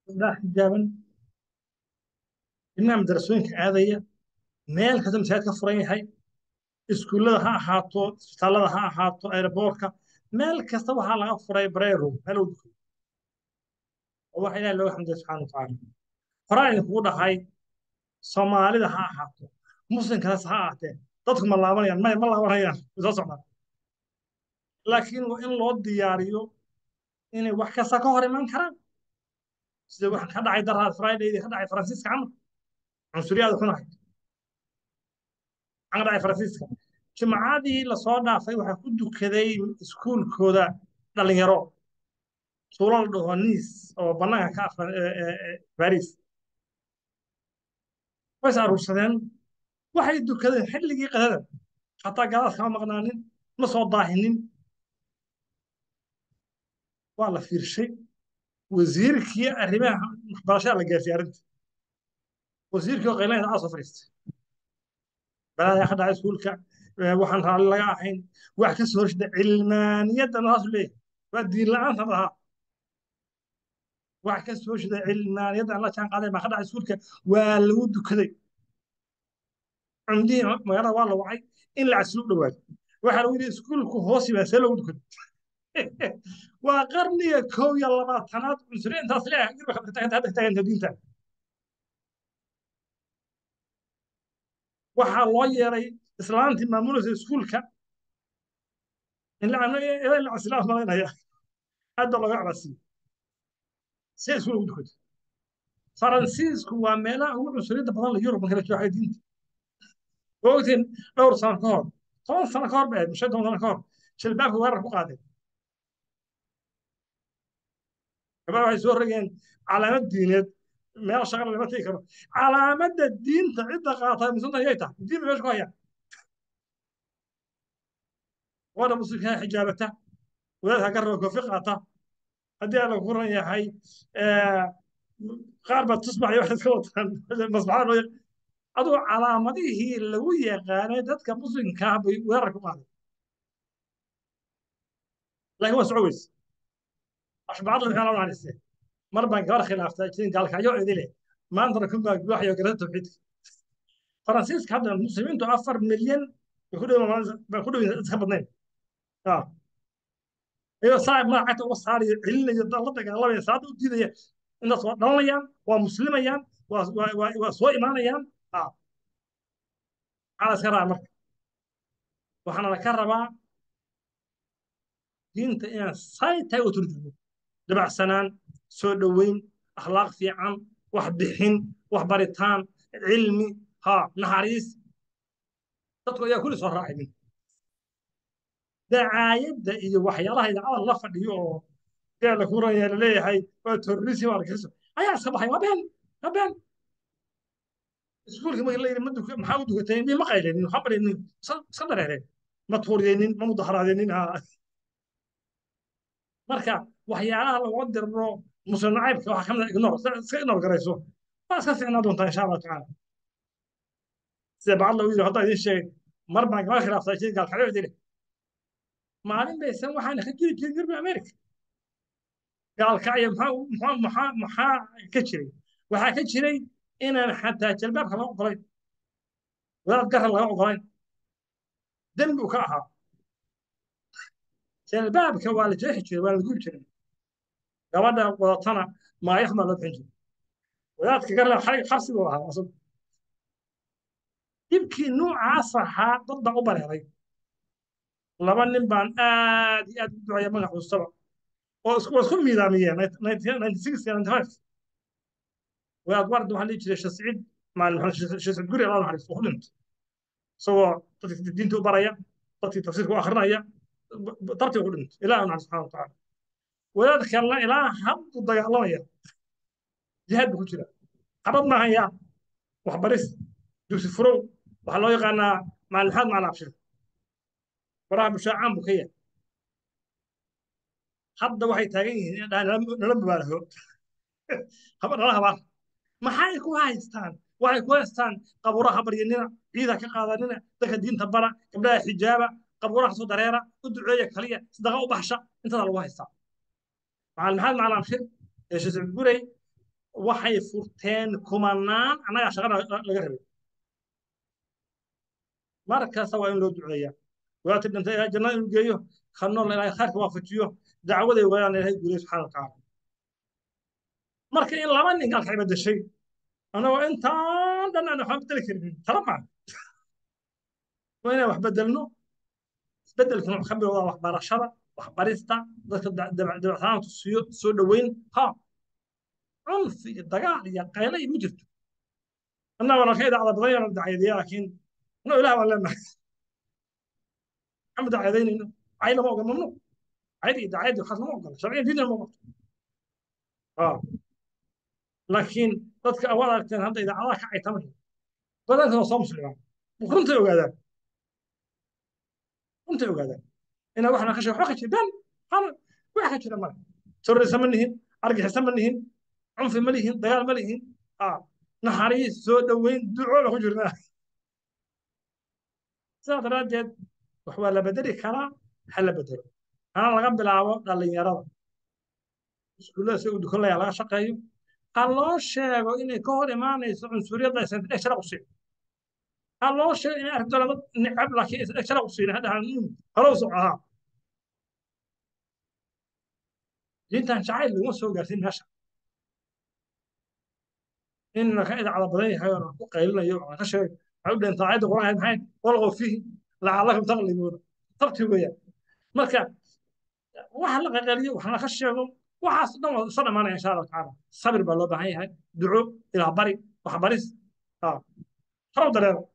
gabdhaha xijaaban ilmaha madarasooyinka aadaya meel kasta masaajid ka furan yahay iskuullada ha ahaato isbitaallada ha ahaato aeroboortka meel kasta waxaa laga furay bareerow meel u duko oo waxa ilahi looga xamdiya subxana watacaala horaa idinkugu dhahay soomaalida ha ahaato muslimkaas ha ahaatee dadku ma laabanayaan may ma laabanayaan soo socdaan laakiin waa in loo diyaariyo inay wax kasta ka hor iman karaan sida waxa ka dhacay daraad fridaydii ka dhacay faransiiska camal cunsuriyaada xunahay ka dhacay faransiiska jimcadii lasoo dhaafay waxaa ku dukaday iskuulkooda dhalinyaro tuulo la dhaho niis oo bannaanka ka afran baris ways aruursadeen waxay dukadeen xilligii qadada xataa gaadaas kama maqnaanin ma soo daahinin waa la fiirshay wasiirkii arrimaha waxbarashada la gaarsiiyey arrinta wasiirkii oo qaylanaysa aa soo fadhiistay balaayaa ka dhacay iskuulka waxaan raalli laga ahayn wax ka soo horshida cilmaaniyadda naasu leeyahay waa diin la'aanta dhahaa wax ka soo horshida cilmaaniyadda aan la jaan qaaday baa ka dhacay iskuulka waa lagu dukaday cumdihii magaalada waa la wacay in la caslu dhawaaday waxaa lagu yidhi iskuulku hoos yimaa see loogu dukaday waa qarniga kow iyo labaatanaad cunsuri intaas leeyahay hadda taaganta diinta waxaa loo yeeray islaantii maamulaysa iskuulka inlacasilaaf malaynaya aadba looga cabasiyo si iskuul ugu dukato faransiisku waa meelaha ugu cunsuriyadda badan la yurub marka la jooxay diinta waa ogtiin dhowr sano ka hor toban sano ka hor ba ahayd shan toban sano ka hor jilbaabka weerar ku qaadeen gabadha waxay soo rogeen calaamad diineed meel shaqana lama tegi karo calaamadda diinta cidda qaata muslimiinta ayay tahay diin ba meesha ku hayaan gabadha muslimka xijaabata wadaadka garaba koofi qaata haddii aan lagu ran yahay qaar baa tusbax iyo wax iska wataan masbaxada loo aduu calaamadihii lagu yaqaanay dadka muslimkaa bay weerar ku qaaday laakiin waa soco weyse ashbacadla maxaa loo naxariistee mar baan gabar khilaaftay jirin gaalkacyo idile maantana kun baa waxyo garada tawxiidka faransiiska hadda muslimiintu afar milyan bay ku dhow iska badnayn iyo saa magacagta uga saarayo celinayo la dagaalamaya saada u diidaya intaas waa dhalanayaan waa muslimayaan waa soo imaanayaan maxaa iska rabaa marka waxaana laka rabaa diinta inaan say tahay u turjumo dabacsanaan soo dhoweyn akhlaaq fiican wax bixin wax baritaan cilmi ha naxariis dadku ayaa kulli soo raacay dacaayadda iyo waxyaalaha idaacada la fadhiyo oo dee la kuraya laleeyahay waa terrorism waa argagixism ayaa iska baxay waa been waa been iskuulka marka la yidhi maxaa u dukatay ma qaylenin waxaa barinin iska dareereen ma tuuriyeynin ma mudaharaadeenin marka waxyaalaha lagu dirro muslim nacaybka waxaa kamid ignor iska ignor garayso waa iska fiicnaa doontaa insha allahu tacaala sida bacad lagu yidhi hadda idin sheegay mar baan gaba khilaaftay jiri gaalkacyo idile maalin baysan waxaana ka jiri jirin yurbi america gaalkacyo maxaa maxaa maxaa ka jiray waxaa ka jiray inaan xataa jalbaabka laga ogolayn wadaad garan laga ogolayn dembi uu ka ahaa jalbaabka waa la jeexi jiray waa la gubi jiray gabadha wadatana maayaf baa loo bixin jiray wadaadka garla xabsi buu ahaa asag dhibkii noocaas ahaa dad baa u bareeray laba nin baan aad iyo aad u duceeya magac custaba oo isku isku miidaamiyeen wadaad ward waxaa dhihi jiray shasciid maalin shasciid guri allah naxariis oo ku dhintay isagoo dadka diinta u baraya dadkii tafsiirka u akrinaya dartii ku dhintay ilaahi naxariis subxana watacaala wadaad kalena ilaa haddu dagaalamaya jihaad buu ku jira qabad maahan yaa waxbaris dugsi furow waxaa loo yaqaanaa maalin maxaad macalin abshir faraha bushaacaan buu ka yahay hadda waxay taagan yihiin nala mubaalaho nala habaan maxay ku haystaan waxay ku haystaan qabuuraha baryanina ciida ka qaadanina dadka diinta bara gabdhaha xijaaba qabuuraha soo dareera u duceeya kaliya sadaqa u baxsha intadaa lagu haystaa macalin maxamed macalin abshir ee shasib gurey waxay furteen kumanaan annagaa shaqana laga rabay mar kasta waa in loo duceeyaa wadaadti dhintay ilaahay jannada inuu geeyo ka nool ilaahay khayrka waafajiyo dacwaday wadaan ilaahay guuliyo subxaana watacaala marka in laba nin galkay bedeshay anagoo intaan dhan aan waxba bedeli karin tala maa waa inaan wax bedelno isbedelkan wuxuu ka bilowdaa waxbarashada waxbarista dadka dabeecsanaanta siyo soo dhoweyn ha cunfi iyo dagaal iyo qayle iyo ma jirto annagona ka idaacda badan yana dacayadeeya laakiin no ilaah baan leenahay maxamed dacayadeynayno cay lama ogola mamnuuc cayda iyo dacayadda waxaas lama ogola sharciyan diinna ma ogola laakiin dadka awaad aragteen hadda idaacadaha ka caytamaya badanka waa soo muslimaan runtay ogaadaan runtay ogaadaan inaa waxna ka sheeg waxba ka jira ben wax ka jira male terrorisa ma nihin argixisa ma nihin cunfi ma lihin dagaal ma lihin naxariis soo dhoweyn duco ba ku jirnaa sidaa daraaddeed wax waa la bedeli karaa ha la bedelo hana laga bilaabo dhallinyarada iskuullada si uu dukan layaa laga shaqeeyo ha loo sheego inay ka hor imaanayso cunsuriyadda aysan dhegshara u siin ha loo sheego inay arki doonaan dad necab laakiin aysan dhegshara u siin hadhahan halow soco ahaa diintan jacayl laguma soo gaarsin meesha in ka idacada badan yahay oo ku qaylinayo oo ka sheeg waxay u dhintaa aayadda quraan maxay walqow fiihi lacalakum taqlibuuna tabti weeyaan marka waxa la qaqaliyo waxna ka sheego waxaas dhan waa soo dhamaanaya insha allahu tacaala sabir baa loo baahan yahay duco ilaah bari waxbaris harow dareero